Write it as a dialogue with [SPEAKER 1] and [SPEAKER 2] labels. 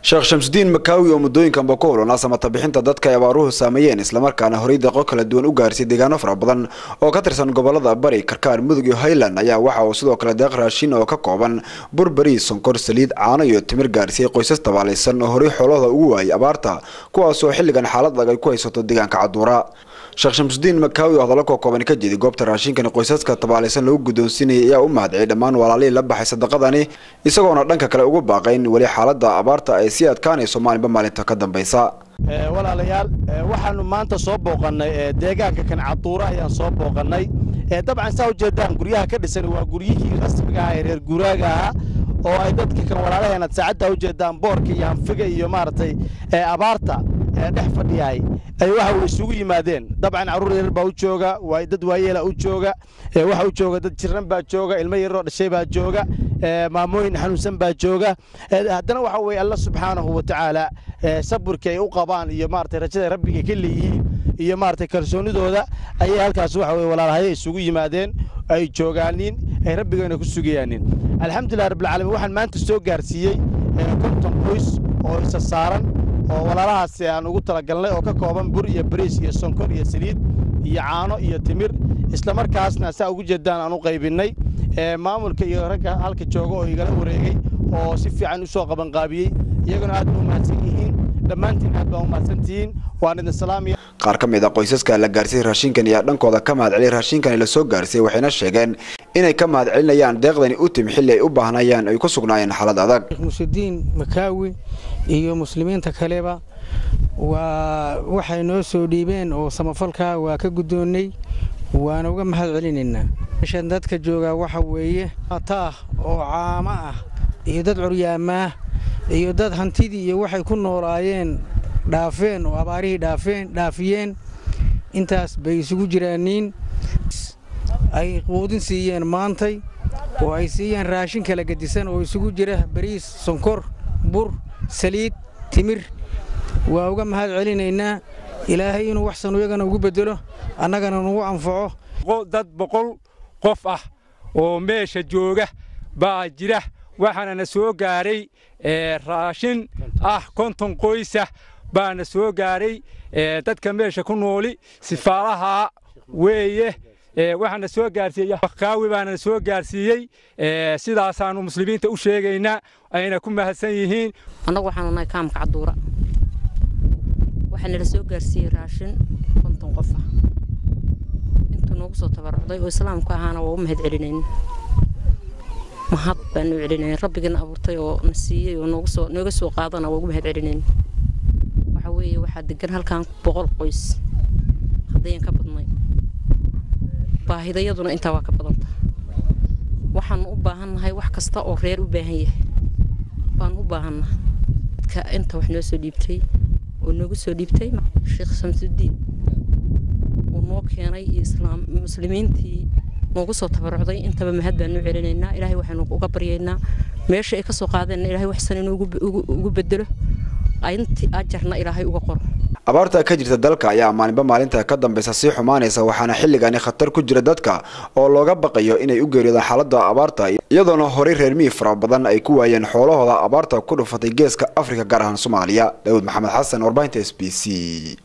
[SPEAKER 1] sheekh shamsudiin makaawi oo muddooyinkanba ku hulana samata bixinta dadka ay abaaruhu saameeyeen islamarkaana horay deeqo kala duwan u gaarsiy deegaano fara badan oo ka tirsan gobolada bari karkaar mudug iyo highland ayaa waxa uu sidoo kale deeq raashin oo ka kooban burberi sonkor saliid caano iyo timir gaarsiiyey qoysas tabaalaysan oo horay xoolahooda ugu waayay abaarta kuwaasoo xilligan xaalad adag ay ku haysato deegaanka caduura sheekh shamsudiin makaawi oo hadallo kookooban ka jeeday goobta raashinkani qoysaska tabaalaysan lagu guddoonsiinayay ayaa u mahadciyay dhammaan walaalihii la baxay sadaqadani isagoona dhanka kale ugu baaqayn weli xaaladda abaarta ay sii adkaanayso maalinba maalinta ka dambaysa
[SPEAKER 2] walaalayaal waxaanu maanta soo booqannay deegaanka kan caduura ayaan soo booqannay dabcan saa ujeedaan guryaha ka dhisan waa guryihii rasmiga ah ee reer guuraaga ahaa oo ay dadka kan walaalaheenad saacadda ujeedaan boorka iyo hanfiga iyo maaragtay abaarta dhex fadhiyahay ay waxa uu isugu yimaadeen dabcan carruur yarar baa u jooga dad waayeela u jooga waxa u jooga dad jiran baa jooga ilmo yaroo dhashay baa jooga maamooyin xanuunsan baa jooga haddana waxa weeye alla subxaanahu wa tacaala saburka ay u qabaan iyo maaragtay rajada rabbiga ka leeyihiin iyo maaragtay kalsoonidooda ayay halkaas waxa weye walaalahaya isugu yimaadeen ay joogaanin ay rabbigayna ku sugayaanin alxamdulilah rabbilcaalamiin waxaan maanta soo gaarsiiyey konton qoys oo isa saaran oo walaalahaasi aan ugu talagalnay oo ka kooban bur iyo bariis iyo sonkor iyo saliid iyo caano iyo timir islamarkaasna saa ugu jeedaan aan u qaybinnay maamulka iyo ragga halka jooga oo igala wareegay oo si fiican u soo qabanqaabiyey iyaguna aad ba u mahadsan yihiin dhammaantiin aad baa u mahadsantihiin waan idin salaamaya
[SPEAKER 1] qaar ka mid a qoysaska la gaarsiiyey raashinkan ayaa dhankooda ka mahadceliyay raashinkani la soo gaarsiiyey waxayna sheegeen inay ka mahadcelinayaan deeqdani u timi xilli ay u baahnayaan ay ku sugnaayeen xaalad adag
[SPEAKER 3] musudiin makaawi iyo muslimiinta kaleba waa waxay noo soo dhiibeen oo samafalkaa waa ka guddoonnay waana uga mahad celinaynaa meeshan dadka joogaa waxa weeye taah oo caamo ah iyo dad curyaamaah iyo dad hantidii iyo waxay ku noolaayeen dhaafeen oo abaarihii dhaafeen dhaafiyeen intaas bay isugu jiraaniin ay quudin siiyeen maantay oo ay siiyeen raashin kala gedisan oo isugu jira bariis sonkor bur saliid timir waa uga mahad celinaynaa ilaahay inuu waxsan iyagana ugu beddelo annagana nagu anfaco
[SPEAKER 4] dad boqol qof ah oo meesha jooga baa jira waxaanana soo gaaray raashin ah konton qoysa baana soo gaaray dadka meesha ku nooli sifaalaha weeye waxaana soo gaarsiiyey kaawi baana soo gaarsiiyey sidaasaanu muslimiinta u sheegaynaa ayna ku mahadsan yihiin
[SPEAKER 5] annagu waxaanu nahay kaamka caduura waxaa nala soo gaarsiiyey raashin konton qof ah intuu noogu soo tabarucday oo islaamku ahaana waa u mahad celinayn mahad baanu celinayn rabbigiina abuurtay oo na siiyey oo noogu soo nooga soo qaadana waa ugu mahad celinayn waxa weeye waxaa degan halkan boqol qoys haddayan ka badnay baahidayaduna intaa waa ka badanta waxaanu u baahannahay wax kasta oo reer u baahan yahay baanu u baahannahay dadka inta wax noo soo dhiibtay oo noogu soo dhiibtay sheekh shamsudiin uu noo keenay iyo islaam muslimiintii noogu soo tabarucday intaba mahad baanu celinaynaa ilaahay waxaanu uga baryaynaa meesha ay ka soo qaadeenna ilaahay waxsan inuu ugu bedelo intii ajarna ilaahay uga qoro
[SPEAKER 1] abaarta ka jirta dalka ayaa maalinba maalinta ka dambaysa sii xumaanaysa waxaana xilligani khatar ku jira dadka oo looga baqayo inay u geeriyoodaan xaaladda abaarta iyadoona horay reer miyi fara badan ay ku waayeen xoolahooda abaarta ku dhufatay geeska afrika gaar ahaan soomaaliya daawud maxamed xasan warbaahinta s b c